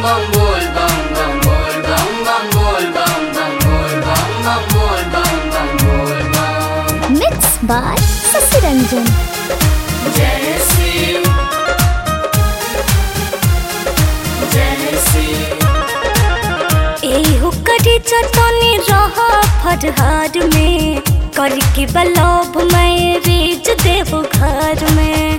bum bol bum bum bol bum bum bol bum bum bol bum bum bol bum bum bol bum Mixed by Sasi Ranjan. जय शिव जय शिव एहू करी चतनी रहा फरहार में करके बलब मैं रेज देव घर में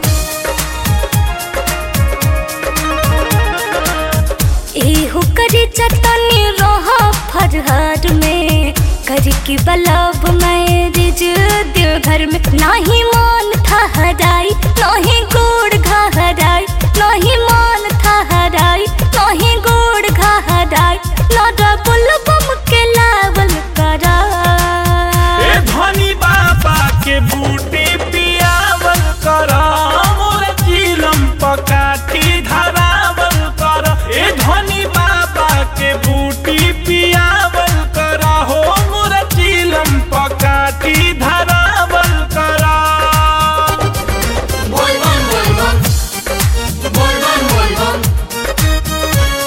एहू करी चतनी रहा फरहार में करके बलब मैं रेज देव घर में नाही मान था हराई नाही गोड़ घा हराई नाही मान था हराई नाही गोड़ घा हराई लड़ा बुल बम के लावल करा ए धनी बाबा के बूटी पियावल कर मोर चिलम पकाठी धरावल कर ए धनी बाबा के बूटी पियावल कर हो मोर चिलम पकाठी धरावल कर बोल बम बोल बम बोल बम बोल बम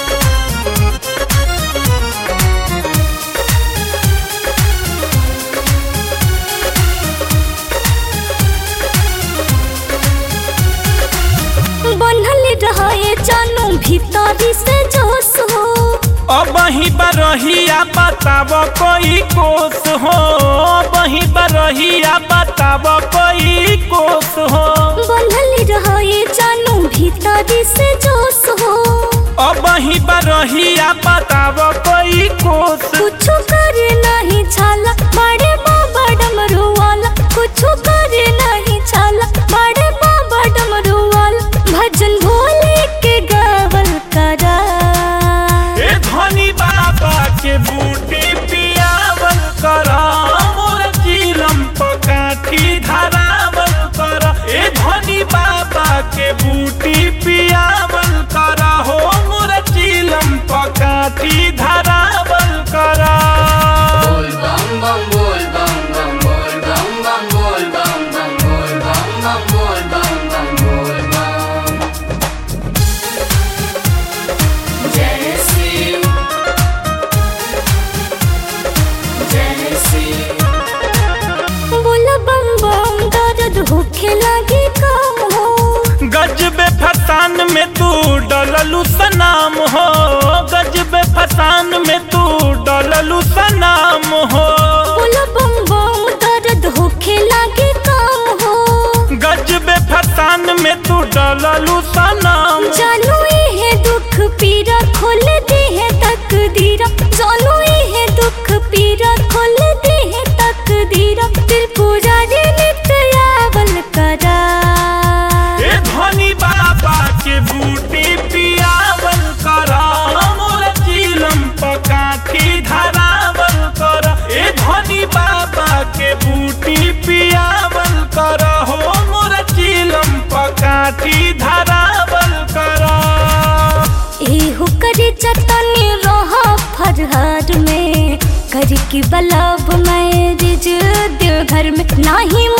बनल रहे जानू भीतरी से जोश हो अब ही बरहिया बताब कोई कोस हो अब ही बरहिया बताब कोई कोस हो बनल रहे जानू भीतरी से जोश हो अब ही बरहिया बताब कोई कोस कुछ करे नहीं छाला बड़े बाबा डमरू वाला कुछ करे नहीं छाला बड़े बाबा डमरू वाला भजन भोले के गावल करा ए धनी बाबा के बूटी पियावल कर मोर चिलम पकाठी धरावल कर ए धनी बाबा के बूटी पियावल कर हो मोर चिलम पकाठी धरावल कर बोल बम बम बोल बम बम बोल बम बम बोल बम बम बोल बम बम बोल बम बम बोल बम जय शिव जय शिव बोला बम बम दर्द होखे लगे काम हो गजबे फसान में तू डललू सनाम हो गजबे फसान में तू डललू सनाम हो बोला बम बम दर्द होखे लगे काम हो गजबे फसान में तू डललू सनाम जानू ये दुख पीरा खोल दे है तकदीरा जानू ये दुख पीरा खोल दे है तकदीरा दिल पूरा रे नित्य आवल करा ए धनी बाबा के बूटी पियावल कर मोर चिलम पकाठी धरावल कर ए धनी बाबा के बूटी पियावल कर हो मोर चिलम पकाठी धरावल कर एहू करे चतनी रहा फरहार में कर के बलब मैं रिज देव घर में नाही